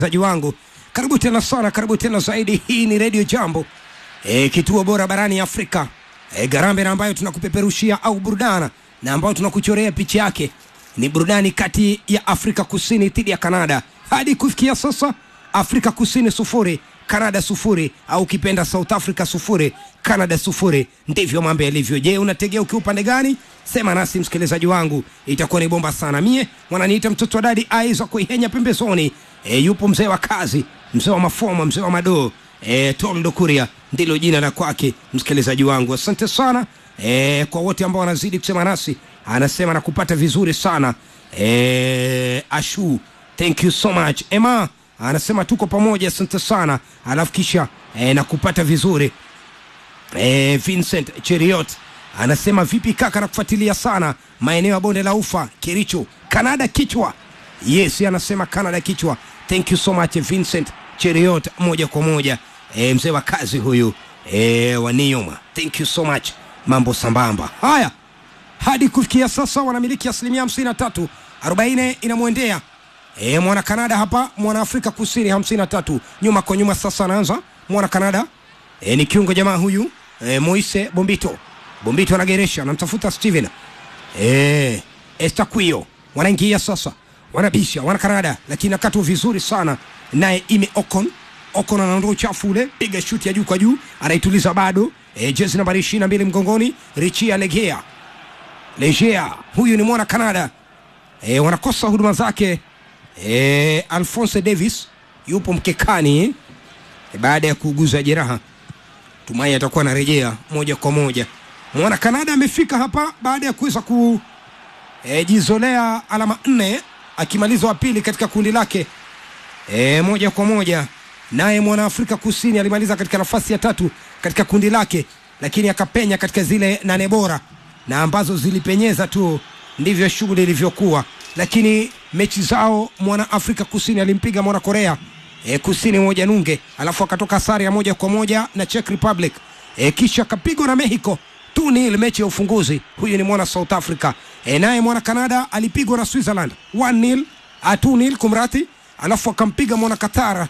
zaji wangu karibu tena sana karibu tena zaidi hii ni redio jambo e, kituo bora barani afrika e, garambe na ambayo tunakupeperushia au burudana na ambayo tunakuchorea picha yake ni burudani kati ya afrika kusini dhidi ya kanada hadi kufikia sasa afrika kusini sufuri kanada sufuri au ukipenda south africa sufuri canada sufuri ndivyo mambo yalivyo je unategea ukiwa upande gani sema nasi msikilizaji wangu itakuwa ni bomba sana mie wananiita mtoto wa dadi aiza kuihenya pembezoni e, yupo mzee wa kazi mzee wa mafoma mzee wa madoo e, toldo kuria ndilo jina la kwake msikilizaji wangu asante sana e, kwa wote ambao wanazidi kusema nasi anasema na kupata vizuri sana e, ashu thank you so much ema anasema tuko pamoja asante sana alafu kisha e, na kupata vizuri e, vincent cheriot anasema vipi kaka na kufuatilia sana maeneo ya bonde la ufa kericho kanada kichwa yes anasema canada kichwa thank you so much vincent cheriot moja kwa moja e, mzee wa kazi huyu e, wa nioma thank you so much mambo sambamba haya hadi kufikia sasa wanamiliki asilimia 53 40 inamwendea e, mwana kanada hapa mwana afrika kusini 53 nyuma kwa nyuma sasa anaanza mwana kanada e, ni kiungo jamaa huyu e, moise bombito bombito anageresha anamtafuta steven e, estaquio wanaingia sasa wanabisha wana kanada lakini akatu vizuri sana naye ime okon okon anaondoa uchafu ule piga shuti ya juu kwa juu anaituliza bado e, jezi nambari ishiri na mbili mgongoni richia legea legea huyu ni mwana kanada e, wanakosa huduma zake e, alfonso davis yupo mkekani e, baada ya kuuguza jeraha tumai atakuwa anarejea moja kwa moja mwana kanada amefika hapa baada ya kuweza kujizolea e, alama nne akimaliza wa pili katika kundi lake e, moja kwa moja naye mwana afrika kusini alimaliza katika nafasi ya tatu katika kundi lake lakini akapenya katika zile nane bora na ambazo zilipenyeza tu ndivyo shughuli ilivyokuwa lakini mechi zao mwana afrika kusini alimpiga mwana korea e, kusini moja nunge alafu akatoka sare ya moja kwa moja na czech republic e, kisha akapigwa na mexico 2-0 mechi ya ufunguzi huyu ni mwana south africa e, naye mwana canada alipigwa na switzerland 1-0 a 2-0 kumrati alafu akampiga mwana qatar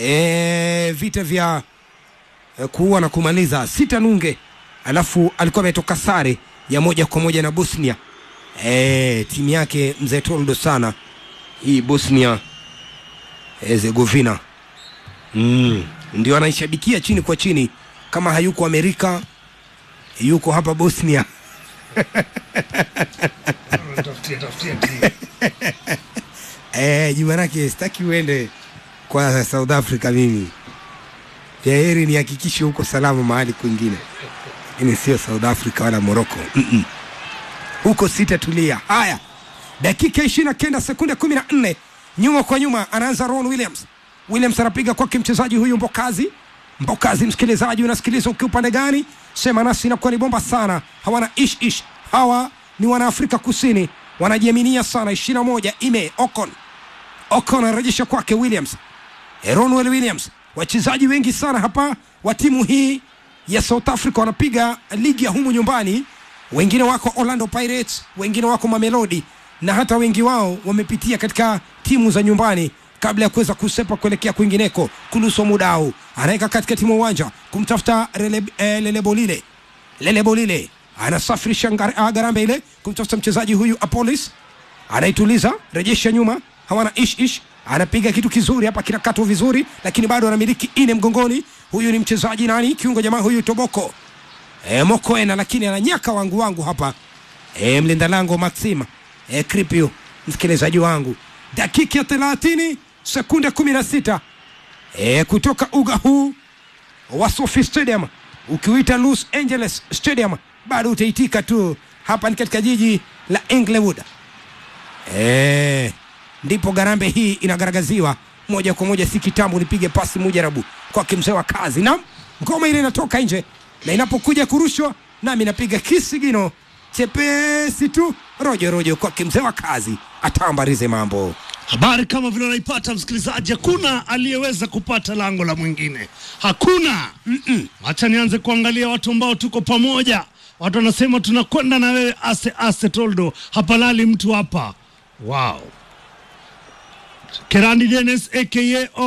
e, vita vya e, kuua na kumaliza sita nunge alafu alikuwa ametoka sare ya moja kwa moja na bosnia e, timu yake mzee toldo sana hii bosnia herzegovina mm. ndio anaishabikia chini kwa chini kama hayuko amerika yuko hapa bosnia e, jumanake sitaki uende kwa south africa mimi vya heri nihakikishe huko salama mahali kwingine lakini sio south africa wala morocco Mm-mm. huko sitatulia haya dakika ishiri na kenda sekunde kumi na nne nyuma kwa nyuma anaanza ron williams williams anapiga kwake mchezaji huyu mbokazi mbokazi msikilizaji unasikiliza ukiwa upande gani sema nasi inakuwa ni bomba sana hawana ish ish hawa ni wanaafrika kusini wanajiaminia sana ishirina moja ime ocon ocon anarejesha kwake williams ronwell williams wachezaji wengi sana hapa wa timu hii ya south africa wanapiga ligi ya humu nyumbani wengine wako orlando pirates wengine wako mamelodi na hata wengi wao wamepitia katika timu za nyumbani kabla ya kuweza kusepa kuelekea kwingineko kuluso mudau anaweka katikati mwa uwanja kumtafuta Rele, eh, lelebolile lelebolile anasafirisha ngar- garambe ile kumtafuta mchezaji huyu apolis anaituliza rejesha nyuma hawana ish ish anapiga kitu kizuri hapa kinakatwa vizuri lakini bado anamiliki ine mgongoni huyu ni mchezaji nani kiungo jamaa huyu toboko e, mokoena lakini ananyaka wangu wangu hapa e, mlinda lango maxima e, kripio msikilizaji wangu dakika ya thelathini sekunde kumi na sita e, kutoka uga huu wa Sophie Stadium ukiuita Los Angeles Stadium bado utaitika tu. Hapa ni katika jiji la Inglewood. E, ndipo garambe hii inagaragaziwa moja kwa moja, si kitambo. Nipige pasi mujarabu kwake mzee wa kazi, na ngoma ile inatoka nje, na inapokuja kurushwa nami napiga kisigino chepesi tu rojo rojo kwake mzee wa kazi, atambarize mambo Habari kama vile unaipata msikilizaji, hakuna aliyeweza kupata lango la mwingine, hakuna. Acha nianze kuangalia watu ambao tuko pamoja. Watu wanasema tunakwenda na wewe ase ase, Toldo, hapalali mtu hapa. Wow, Kerandi Dennis aka